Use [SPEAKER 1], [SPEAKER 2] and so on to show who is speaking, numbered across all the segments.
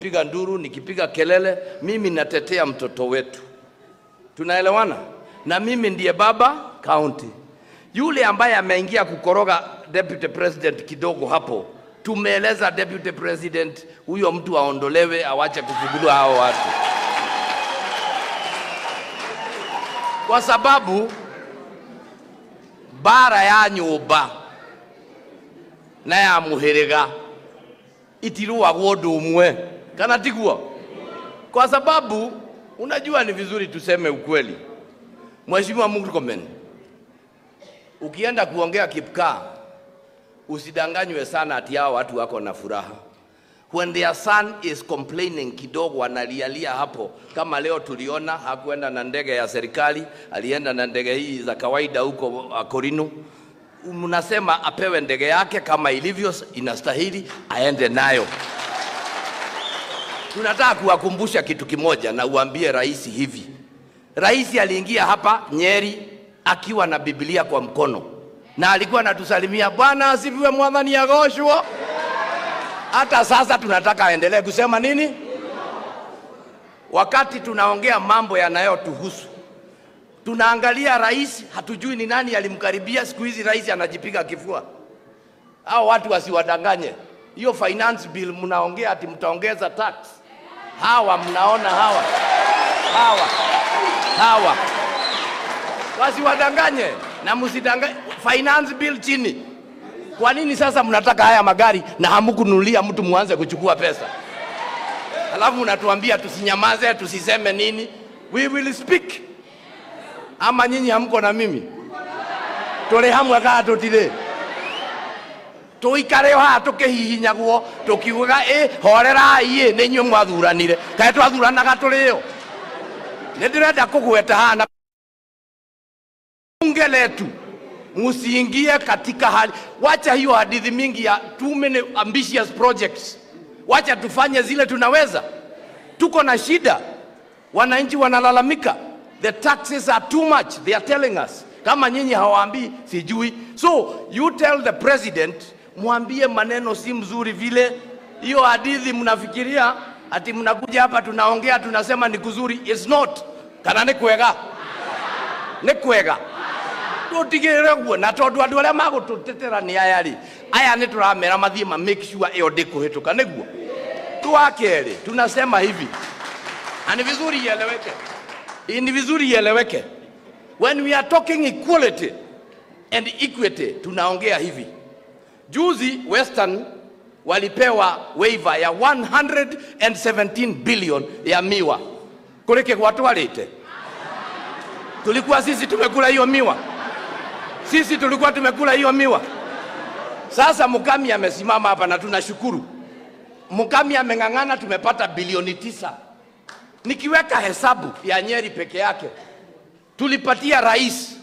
[SPEAKER 1] piga nduru, nikipiga kelele, mimi natetea mtoto wetu. Tunaelewana? Na mimi ndiye baba county. Yule ambaye ameingia kukoroga deputy president kidogo hapo, tumeeleza deputy president huyo mtu aondolewe, awache kusugulua hao watu, kwa sababu bara ya nyumba na ya muhiriga itirũagwo ũndũ ũmwe kana tiguo kwa sababu unajua ni vizuri tuseme ukweli mheshimiwa Murkomen ukienda kuongea Kipkaa usidanganywe sana ati hao watu wako na furaha when their son is complaining kidogo analialia hapo kama leo tuliona hakuenda na ndege ya serikali alienda na ndege hii za kawaida huko uh, Korino mnasema apewe ndege yake kama ilivyo inastahili aende nayo tunataka kuwakumbusha kitu kimoja na uambie rais hivi rais aliingia hapa Nyeri akiwa na Biblia kwa mkono na alikuwa anatusalimia bwana asifiwe mwadhani agoshwo hata sasa tunataka aendelee kusema nini wakati tunaongea mambo yanayotuhusu tunaangalia rais hatujui ni nani alimkaribia siku hizi rais anajipiga kifua hao watu wasiwadanganye hiyo finance bill mnaongea ati mtaongeza tax hawa mnaona hawa hawa hawa wasiwadanganye na msidanganye finance bill chini kwa nini sasa mnataka haya magari na hamkununulia mtu muanze kuchukua pesa alafu mnatuambia tusinyamaze tusiseme nini we will speak ama nyinyi hamko na mimi tũrĩ hamwe kana tũtirĩ tũikare o haha tũkĩhihinyagwo tũkiugaga ĩ horerai ĩ nĩ inyuĩ mwathuranire kaĩ twathuranaga tũrĩ o nĩ ndĩrenda kũgweta haha na bunge letu msiingie katika hali wacha hiyo hadithi mingi ya too many ambitious projects wacha tufanye zile tunaweza tuko na shida wananchi wanalalamika the taxes are too much they are telling us kama nyinyi hawaambii sijui so you tell the president mwambie maneno si mzuri vile hiyo hadithi mnafikiria ati mnakuja hapa tunaongea tunasema ni kuzuri it's not kana ni kwega ni kwega tutigirire guo na tondu andu aria magututetera ni aya ri aya ni turamera mathie ma make sure iyo ndikuhituka niguo twa keri tunasema hivi na ni vizuri ieleweke ni vizuri ieleweke when we are talking equality and equity tunaongea hivi juzi western walipewa waiver ya 117 billion ya miwa kulike gwatwarite tulikuwa sisi tumekula hiyo miwa sisi tulikuwa tumekula hiyo miwa sasa mukami amesimama hapa na tunashukuru mukami ameng'ang'ana tumepata bilioni tisa nikiweka hesabu ya nyeri peke yake tulipatia rais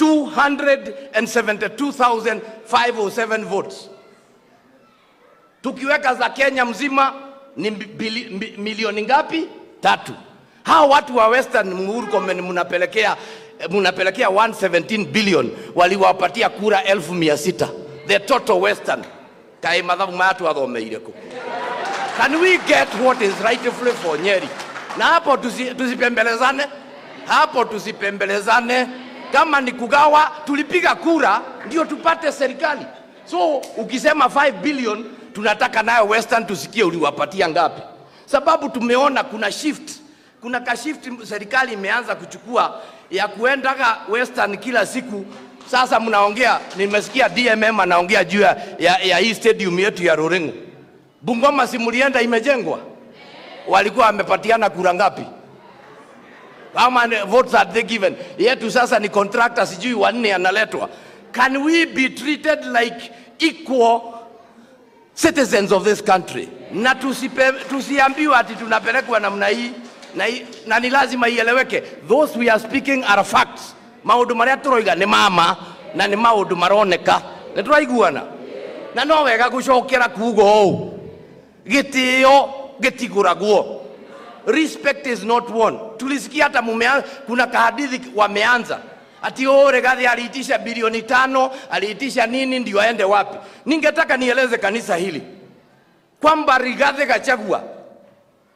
[SPEAKER 1] 272,507 votes tukiweka za kenya mzima ni bili, mi, milioni ngapi tatu hawa watu wa western Murkomen mnapelekea mnapelekea 117 billion waliwapatia kura elfu mia sita the total western kaĩ mathabu maya twathomeire kũ can we get what is rightfully for nyeri na hapo tusi, tusipembelezane hapo tusipembelezane kama ni kugawa tulipiga kura ndio tupate serikali so ukisema 5 billion tunataka nayo western tusikie uliwapatia ngapi sababu tumeona kuna shift kuna ka shift serikali imeanza kuchukua ya kuendaga western kila siku sasa mnaongea nimesikia dmm anaongea juu ya, ya, ya hii stadium yetu ya rorengo bungoma simulienda imejengwa walikuwa wamepatiana kura ngapi how many votes are they given yetu sasa ni contractor sijui wanne analetwa can we be treated like equal citizens of this country na tusipe, tusiambiwe ati tunapelekwa namna hii na, hii- na ni lazima ieleweke those we are speaking are facts maundu maria turoiga ni mama na ni maundu maroneka ni turaiguana na no wega gucokera kugo uu gitio gitiguragwo respect is not one tulisikia hata mumea, kuna kahadithi wameanza ati oh, Rigathi aliitisha bilioni tano aliitisha nini ndio aende wapi ningetaka nieleze kanisa hili kwamba Rigathi Gachagua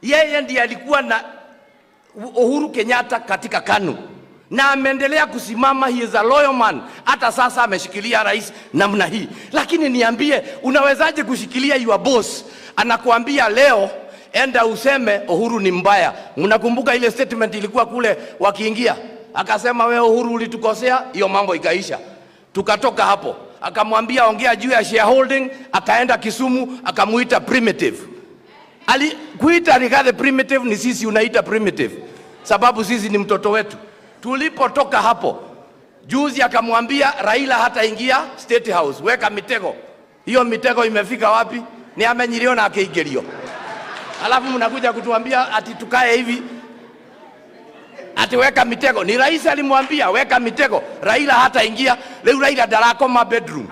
[SPEAKER 1] yeye ndiye alikuwa na Uhuru Kenyatta katika KANU na ameendelea kusimama, he is a loyal man. Hata sasa ameshikilia rais namna hii, lakini niambie, unawezaje kushikilia your boss anakuambia leo enda useme Uhuru ni mbaya? Mnakumbuka ile statement ilikuwa kule wakiingia, akasema we Uhuru ulitukosea, hiyo mambo ikaisha, tukatoka hapo. Akamwambia ongea juu ya shareholding, akaenda Kisumu akamuita primitive ali kuita Rigathi primitive ni sisi unaita primitive, sababu sisi ni mtoto wetu. Tulipotoka hapo juzi, akamwambia Raila hataingia State House, weka mitego. Hiyo mitego imefika wapi? Ni amenyilio na akeigerio, alafu mnakuja kutuambia ati tukae hivi ati weka mitego. Ni rais alimwambia weka mitego, Raila hataingia. Leo Raila darakoma bedroom,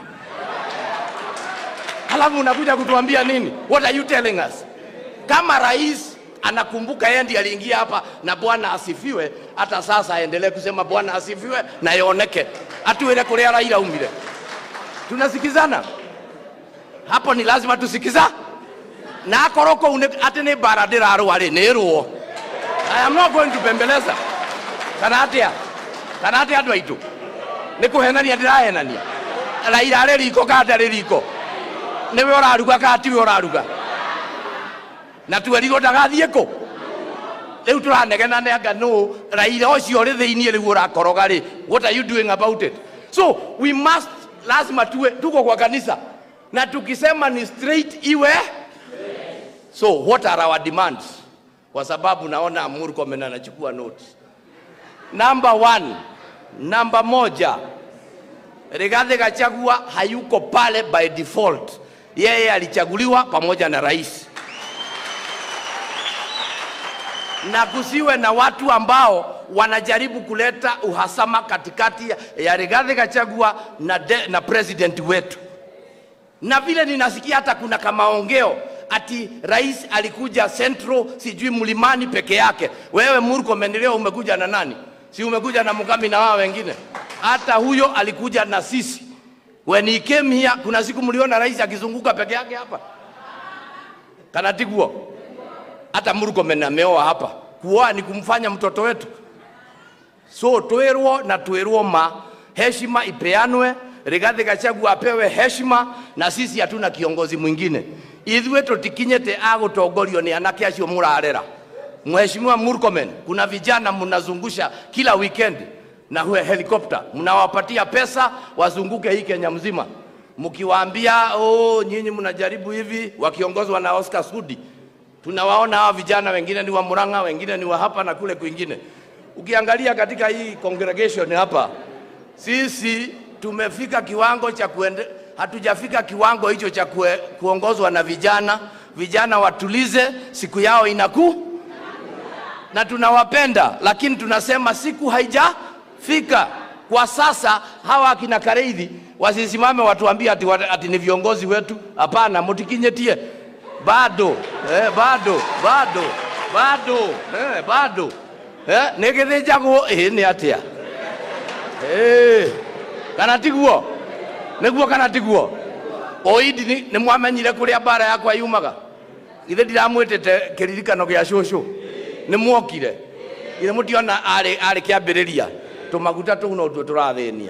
[SPEAKER 1] alafu unakuja kutuambia nini? What are you telling us? kama rais anakumbuka yeye ndiye aliingia hapa na Bwana asifiwe, hata sasa aendelee kusema Bwana asifiwe na yoneke atuwele kuria Raila umire. Tunasikizana hapo, ni lazima tusikiza na akoroko une ati ni bara ndirarwa ri ni ruo I am not going to bembeleza kana atia kana atia andu aitu ni kuhenania ndirahenania Raila arĩ riko kana ndarĩ riko niwe ũraruga kana tiwe ũraruga na twerirwo ndagathiĩ kũ rĩu tũranegena nanga nũ raira ũcio ũrĩ thĩiniĩ rĩu ũrakoroga rĩ what are you doing about it so we must lazima tuwe tuko kwa kanisa na tukisema ni straight iwe so what are our demands kwa sababu naona Murkomen anachukua notes number one namba moja Rigathi Gachagua hayuko pale by default yeye alichaguliwa pamoja na rais na kusiwe na watu ambao wanajaribu kuleta uhasama katikati ya Rigathi Gachagua na, de, na president wetu. Na vile ninasikia hata kuna kamaongeo ati rais alikuja Central sijui mlimani peke yake. Wewe Murkomen leo umekuja na nani? Si umekuja na Mugami na wao wengine? Hata huyo alikuja na sisi. When he came here, kuna siku mliona rais akizunguka peke yake hapa kanatiguo hata Murkomen ameoa hapa. Kuoa ni kumfanya mtoto wetu, so twirwo na twirwo ma heshima ipeanwe, Rigathi Gachagua apewe heshima, na sisi hatuna kiongozi mwingine. Ithuĩ tũtikinyĩte agũtongorio nĩ anake acio mũrarera. Mheshimiwa Murkomen, kuna vijana mnazungusha kila weekend na huwe helikopta, mnawapatia pesa wazunguke hii Kenya mzima, mkiwaambia oh, nyinyi mnajaribu hivi, wakiongozwa na Oscar Sudi tunawaona hawa vijana wengine ni wa Murang'a, wengine ni wa hapa na kule kwingine. Ukiangalia katika hii congregation hapa, sisi tumefika kiwango cha kuende, hatujafika kiwango hicho cha kue, kuongozwa na vijana. Vijana watulize, siku yao inaku na tunawapenda, lakini tunasema siku haijafika. Kwa sasa hawa akina Kareithi wasisimame watuambie ati, ati ni viongozi wetu. Hapana, mutikinyetie bado eh, bado bado bado eh, bado eh, nä gä thä njagwo ä nä atä a kana tiguo nä guo kana tiguo oidi nä mwamenyire kå rä a mbara yakwa yumaga githä ndiramwä tä te kä ririkano gä a cåcå nä mwokire githä må tiona arä kä ambä rä ria tå maguta tå u no tuo tå rathä nia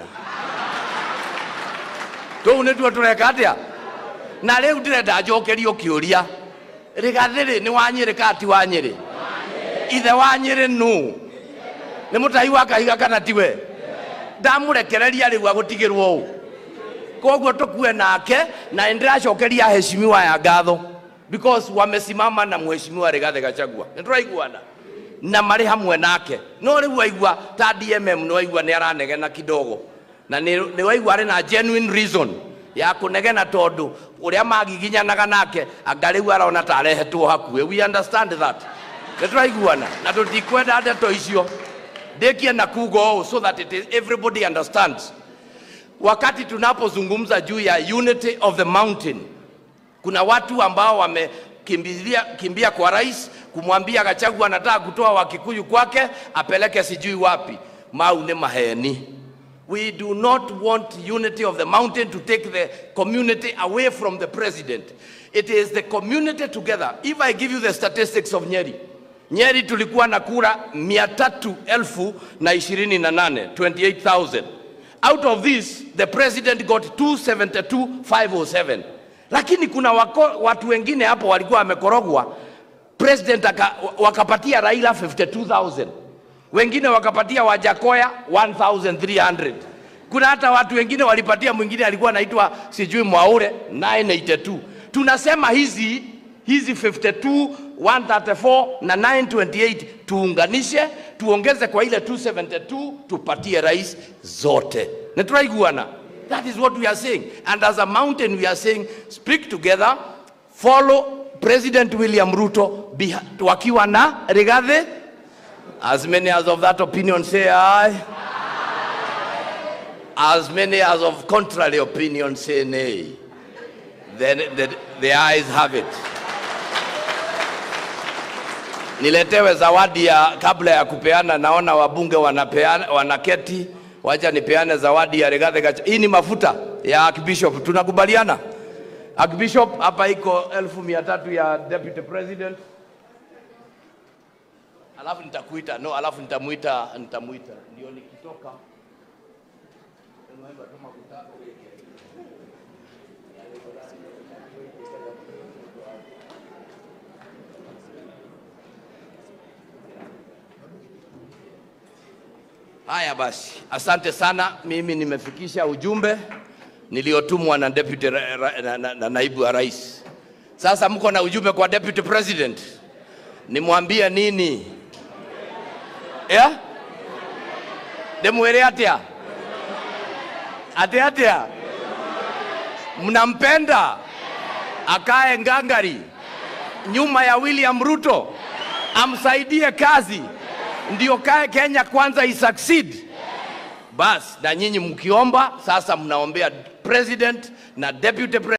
[SPEAKER 1] tå u nä tuo tå reka atä a na rä u ndä renda njokerio kä å ria rä gathä rä nä wa nyä rä kati wa nyä rä ithe wa nyä rä nå nä må tahi wa kahiga kana tiwe ndamå rekereria rä u agå tigä rwo å koguo tå kue nake na ndä racokeria heshimiwa ya ngatho because wamesimama na mheshimiwa Rigathi Gachagua nä tå raiguana na marä hamwe nake no rä u waigua ta DMM nä waigua nä aranegena kidogo na nä waigua arä na genuine reason ya kunegena tondu uria magiginyanaga nake anga riu arona ta arehetwo hakuhe we understand that nä tå raiguana na tå tikwenda ndeto icio ndäkie na kugo ũũ so that it is everybody understands wakati tunapozungumza juu ya unity of the mountain kuna watu ambao wamekimbilia kimbia kwa rais kumwambia Gachagua anataka kutoa Wakikuyu kwake apeleke sijui wapi. Mau nĩ maheni We do not want unity of the mountain to take the community away from the president. It is the community together. If I give you the statistics of Nyeri, Nyeri tulikuwa na kura mia tatu elfu na ishirini na nane, 28,000. Out of this, the president got 272,507. Lakini kuna wako, watu wengine hapo walikuwa wamekorogwa, president aka, wakapatia Raila 52,000 wengine wakapatia Wajakoya 1300 kuna hata watu wengine walipatia mwingine alikuwa anaitwa sijui Mwaure 982 tunasema hizi hizi 52 134 na 928 tuunganishe tuongeze kwa ile 272 tupatie rais zote na turaiguana that is what we are saying and as a mountain we are saying speak together follow president william ruto beha- wakiwa na rigathi As many as of that opinion say aye. As many as of contrary opinion say nay. Then the, the ayes have it. Niletewe zawadi ya kabla ya kupeana, naona wabunge wanapeana, wanaketi. Wacha nipeane zawadi ya Rigathi Gachagua. Hii ni mafuta ya Archbishop, tunakubaliana? Archbishop, hapa iko elfu mia tatu ya deputy president alafu nitakuita no, alafu nitamuita nitamuita ndio nikitoka Haya basi, asante sana. Mimi nimefikisha ujumbe niliotumwa na deputy ra, ra, na, na, na naibu wa rais. Sasa mko na ujumbe kwa deputy president, nimwambie nini? Yeah? Ndimwire atia? Ati atia? Mnampenda akae ngangari nyuma ya William Ruto, amsaidie kazi, ndio kae Kenya kwanza isucceed. Bas, na nyinyi mkiomba sasa, mnaombea president na deputy president.